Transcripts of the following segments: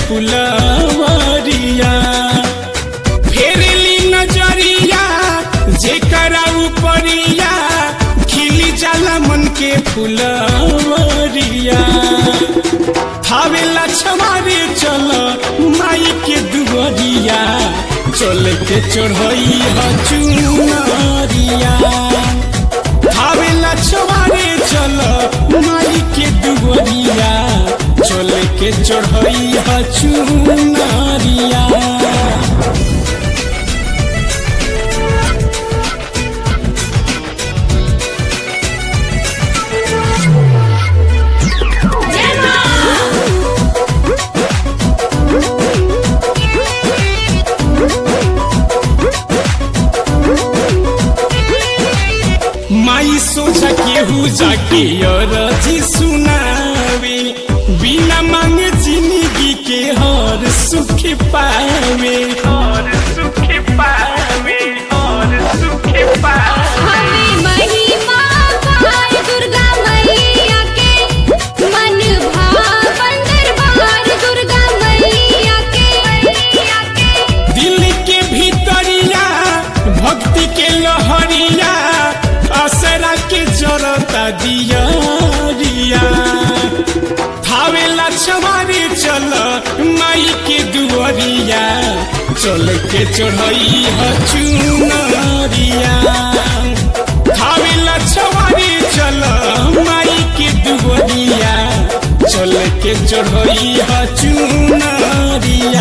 फुलवरिया फेरली नजरिया जेकरा उपरिया खिली जाला मन के फुलवरिया थावेला छमारे चल माई के दुवरिया चल के चढ़ई ह चुनरिया थावेला छमारे चल माई के दुवरिया चल के चढ़ई ह चुनरिया माई सोचा केहू जाके अरजी सुनावे बिना मांगे जिंदगी के हर सुख पावे हर सुख पावे हर सुख पावे हमें महिमा पार दुर्गा मैया के मन भावन दरबार दुर्गा मैया के दिल के भीतरिया भक्ति के लहरिया असरा के जरता दियरिया थावेला छमारे चल माई के दुआरिया चल के चढ़ई ह चुनरिया थावेला छमारे चल माई के दुआरिया चल के चढ़ई ह चुनरिया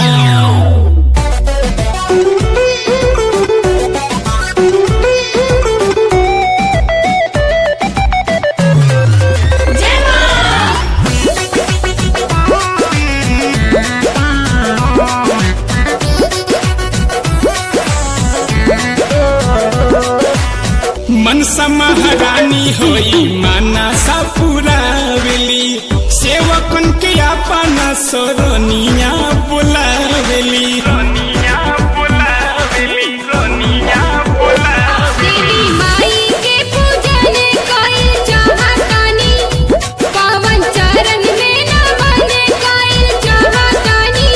मनसा महारानी होई माना सा पुरावेली सेवकन के अपना सोरनिया बुलावेली रोनिया बुलावेली रोनिया बुलावेली देवी माई के पूजन कइल चाहतानी पावन चरण में नमन कइल चाहतानी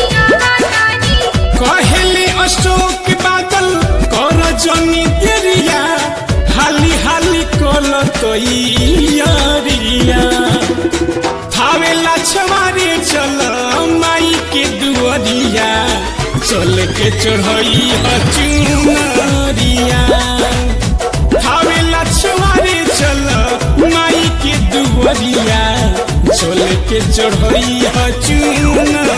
कहेले अशोक बादल कर जनी तेरिया हाली हाली कल तैयारिया थावेला छमारे चल माई के दुआरिया चल के चढ़ई ह चुनरिया थावेला छमारे चल माई के दुआरिया चल के चढ़ई ह चुनरिया